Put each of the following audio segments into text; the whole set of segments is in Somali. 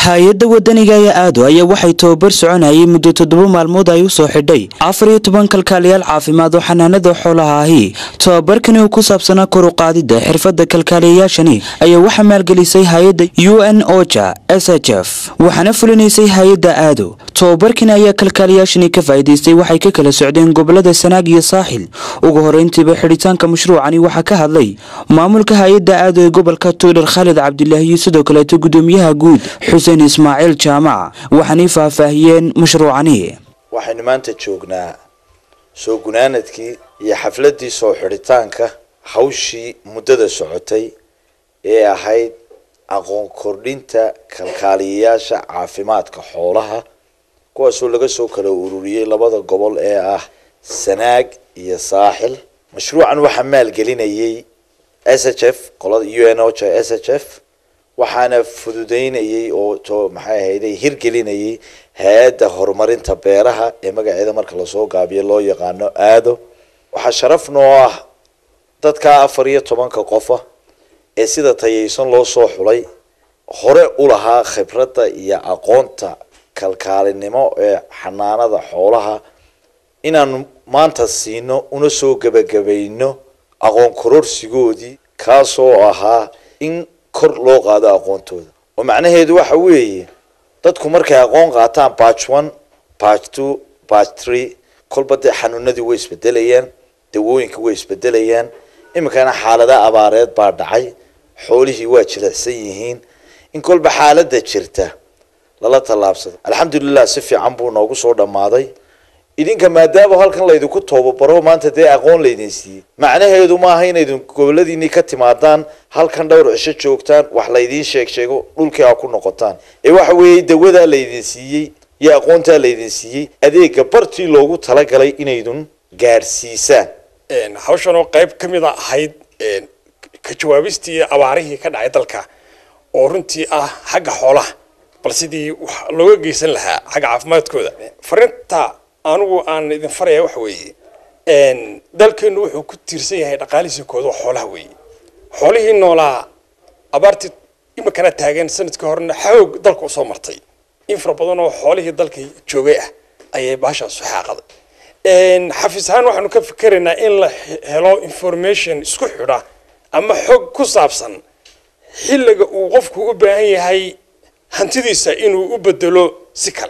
hay-adda wadaniga ee aado ayaa waxay tababar soconayay muddo toddoba maalmood ay u soo xidhay afar iyo toban kalkaaliyaal caafimaad oo xanaanada xoolaha ahi tababarkani oo ku saabsanaa kor u qaadida xirfadda kalkaaliyayaashani ayaa waxaa maalgelisay hay-adda u n oja s h f waxaana fulinaysay hay-adda aado tababarkani ayaa kalkaaliyaashani ka faa'iidaystay waxay ka kala socdeen gobolada sanaag iyo saaxil ugu horeyntiiba xidhitaanka mashruucani waxaa ka hadlay maamulka hay-adda aado ee gobolka tuudhar khaalid cabdilaahi iyo sidoo kaleeto gudoomiyaha guud xuseen ismaaciil jaamac waxaanay faahfaahiyeen mashruucani waxaynu maanta joognaa soo gunaanadkii iyo xafladdii soo xidhitaanka hawshii muddada socotay ee ahayd aqoon kordhinta kalkaaliyayaasha caafimaadka xoolaha kuwaasoo laga soo kala ururiyey labada gobol ee ah sanaag iyo saaxil mashruucan waxaa maalgelinayay s h f qolada u n o j s h f waxaana fududeynayay oo to maxay ahayday hirgelinayay hay-adda horumarinta beeraha ee magaceeda marka lasoo gaabiyo loo yaqaano aado waxaa sharaf noo ah dadka afar iyo tobanka qofa ee sida tayaysan loo soo xulay hore u lahaa khibradda iyo aqoonta kalkaalinimo ee xanaanada xoolaha inaanu maanta siino una soo gebagabayno aqoon kororsigoodii kaasoo ahaa in kor loo qaado aqoontooda oo macnaheedu waxa weeye dadku markay aqoon qaataan batch one batch two batch three kolba dee xanuunadii way isbedelayaan dawooyinka way isbedelayaan iminkana xaalada abaareed baa dhacay xoolihii waa jilicsan yihiin in kolba xaaladda jirta lala tallaabsado alxamdulilah si fiican buu noogu soo dhammaaday idinka maadaama halkan laydinku toobabaro maanta dee aqoon laydin siiyey macnaheedu maaha inaydin goboladiinii ka timaadaan halkan dhowr cisho joogtaan wax laydiin sheeg sheego dhulkii aa ku noqotaan ee waxa weeye dawadaa laydin siiyey iyo aqoontaa laydin siiyey adeega bartii loogu talagalay inaydun gaadhsiisaan hawshan oo qayb ka mid a ahayd ka jawaabistii abaarihii ka dhacay dalka oo runtii ah xagga xoolaha bal sidii wax looga geysan lahaa xagga caafimaadkooda farinta anigu aan idin faraya waxa weeye dalkeenu wuxuu ku tiirsan yahay dhaqaalihiisa kooda oo xoolaha weeye xoolihii noolaa abaartii iminkana taagan sanadkii horena xoog dalka usoo martay in fara badan oo xoolihii dalka joogay ah ayay baashaas xaaqaday xafiis ahaan waxaanu ka fikeraynaa in la helo information isku xidha ama xog ku saabsan xilliga uu qofku u baahan yahay hantidiisa inuu u bedelo si kale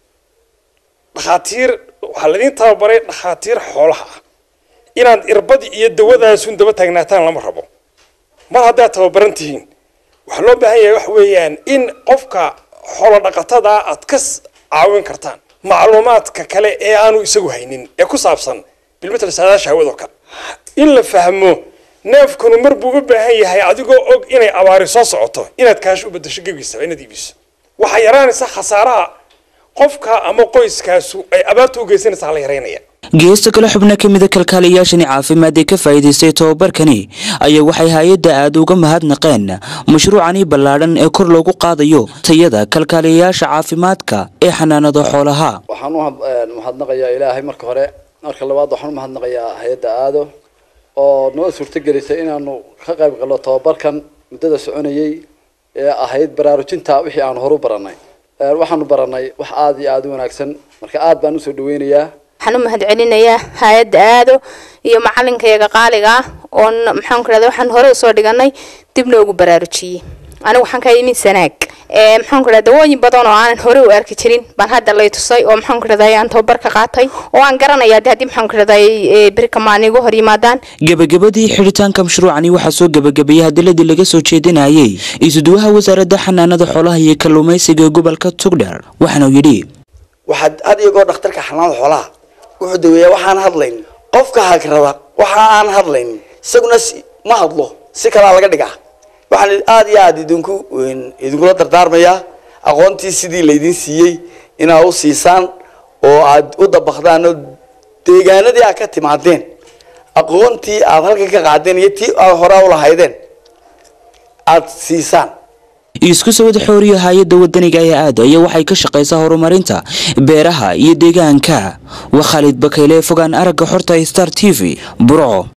dhakhaatiir waxaa laydin tababaray dhakhaatiir xoolaha ah inaad irbadi iyo dawadaasun daba taagnaataan lama rabo mar haddaad tababaran tihiin waxaa loo baahan yahay waxa weeyaan in qofka xoolo dhaqatada aad ka caawin kartaan macluumaadka kale ee aanu isagu haynin ee ku saabsan bilmatal saadaasha hawadoo kale in la fahmo neefkanu mar buu u baahan yahay adigoo og inay abaari soo socoto inaad kaash u bedasho gebiisaba inaad iibiso waxaa yaraanaysa khasaaraha qofka ama qoyskaasu ay abaarta u geysanaysaa la yaraynaya geesta kale xubno ka mida kalkaaliyayaashani caafimaad ee ka faa'iidaystay tababarkani ayaa waxay hay-adda aada uga mahadnaqeen mashruucani ballaadhan ee kor loogu qaadayo tayada kalkaaliyayaasha caafimaadka ee xanaanada xoolaha waxaan u mahadnaqayaa ilaahay marka hore marka labaad waxaan u mahadnaqayaa hay-adda aado oo noo suurtagelisay inaanu ka qayb galno tababarkan muddada soconayay ee ahayd baraarujinta wixii aan horu baranay waxaanu baranay wax aada iyo aada u wanaagsan marka aad baan usoo dhaweynayaa waxaan u mahad celinayaa hay-adda aado iyo macalinkayaga qaaliga ah oo maxaan ku rahda waxaan hore usoo dhiganay dib noogu baraarujiyey anigu waxaan ka imi sanaag maxaan ku rahda dawooyin badan oo aanan hore u arki jirin baan hadda lay tusay oo maxaan ku rahday aan tababar ka qaatay oo aan garanaya de haddii maxaan ku rahday berika maalin igu hor yimaadaan gebagabadii xidhitaanka mashruucani waxaa soo gebagabeeyey hadiladii laga soo jeedinayay isuduwaha wasaaradda xanaanada xoolaha iyo kalluumaysiga ee gobolka tugdher waxaanu yidhi waxaad had iyagoo dhakhtarka xanaanada xoolaha wuxuu daweeyaa waxaan hadlayn qofka hagrada waxa aan hadlayn isaguna ma hadlo si kalaa laga dhigaa waxaan aada iyo aada idinku idinkula dardaarmayaa aqoontii sidii laydin siiyey inaad u siisaan oo aad u dabakdaan oo deegaanadii aad ka timaadeen aqoontii aad halkan ka qaadeen iyo tii aad hore u lahaydeen aada siisaan isku sawada xooriya hay-adda wadaniga ee aada ayaa waxay ka shaqaysaa horumarinta beeraha iyo deegaanka waa khaalid bakayle fogaan aragga xorta star t v burco